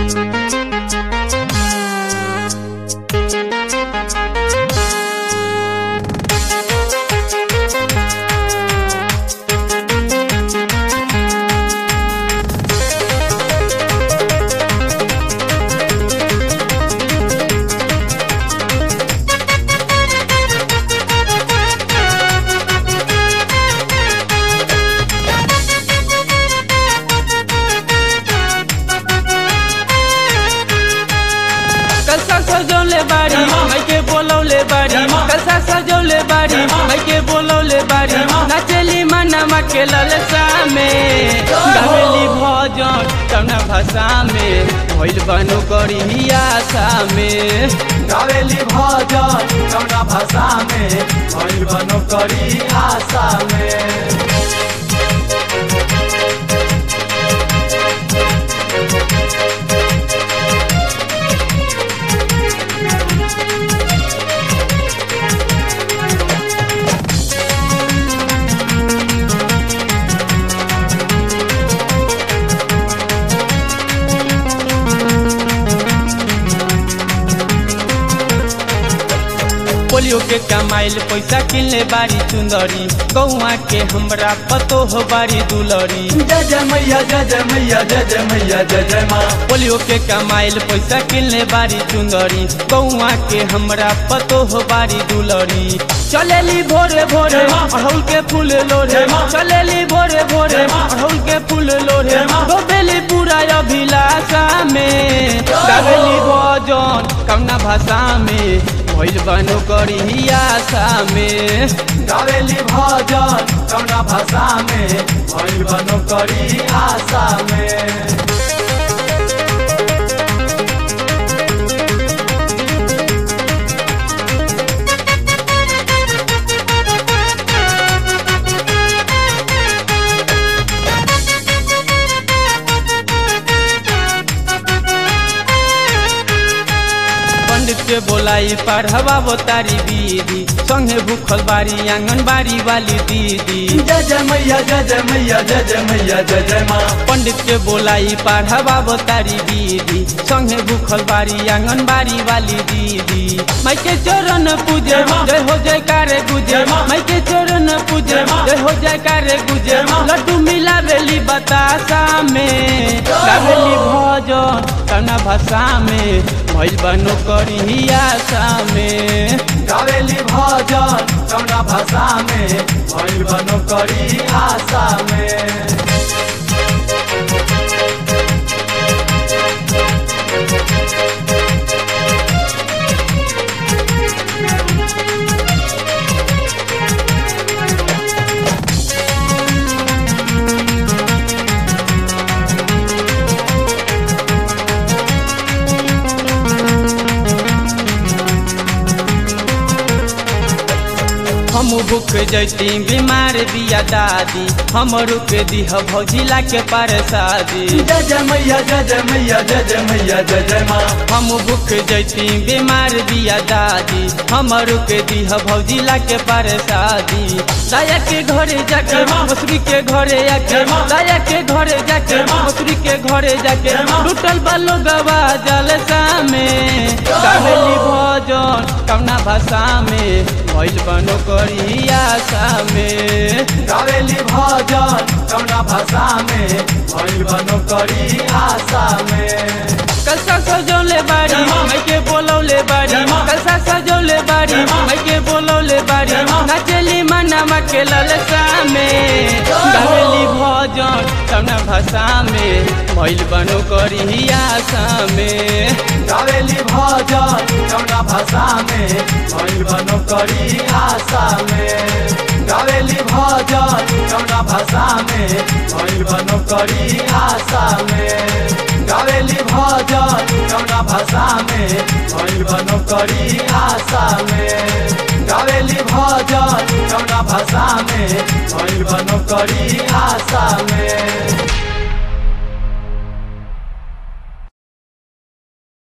कसा सजौले बाड़ी मैं के बोलौले बाड़ी कसा सजौले बाड़ी मैं के बोलौले बाड़ी नचली मनमा के ललसा में गवेली भजन कौना भाषा में भइल बनो करी आशा में गावेली भजन कौना भाषा में भइल बनो करी आशा में पोलियो के कमाइल पैसा किनले बारी चुंदरी गौआ के हमरा पतो हो बारी दुलरी जय जय मैया जय जय मैया जय जय मैया जय जय माँ पोलियो के कमाइल पैसा किनले बारी चुंदरी गौआ के हमरा पतो हो बारी दुलरी चलेली भोरे भोरे अड़हुल के फूल लोरे चलेली भोरे भोरे अड़हुल के फूल लोरे डोबेली पूरा अभिलाषा में गावेली भजन कौना भाषा में भइल बनो करी आशा में गावेली भजन कौना भाषा में भइल बनो करी आशा में पंडित के बोलाई पढ़वा तारी दीदी संगे भूखल बारी आंगनबाड़ी वाली दीदी जय जय मैया जय जय मैया जय जय मैया जय जय माँ पंडित के बोलाई पढ़वा तारी दीदी संगे भूखल बारी आंगनबाड़ी वाली दीदी माई के चरण पूजे जय हो जय कारे गुजे माई के चरण पूजे जय हो जय कारे गुजे लड्डू मिला बेली बतासा में गावेली भजन कौना भाषा में भइल बनो करी आशा में गावेली भजन कौना भाषा में भइल बनो करी आशा में हम भूख जैती बीमार बिया दादी हम रुक दीह भौजिला के पार शादी जय जय मैया जय जय मैया जय जय मैया जय जय माँ हम भूख जैती बीमार बिया दादी हम रुक दीह भौजिला के पार शादी दाया के घरे जाके मसूरी के घरे आके दाया के घरे जाके मसूरी के घरे जाके टूटल बालो गवा जलसा में गावेली भजन कौना भाषा में भइल बनो करी आशा में गावेली भजन कौना भाषा में भइल बनो करी आशा में कसा सजौले बाड़ी मैं के बोलौले बाड़ी कसा सजौले बाड़ी मैं के बोलौले बाड़ी नचली मनमा के ललसा में गावेली भजन कौना भाषा में भइल बनो करी आशा में गावेली भजन कौना भाषा में भइल बनो करी आशा में गावेली भजन कौना भाषा में भइल बनो करी आशा में गावेली भजन कौना भाषा में भइल बनो करी आशा में गावेली भजन कौना भाषा में भइल बनो करी आशा में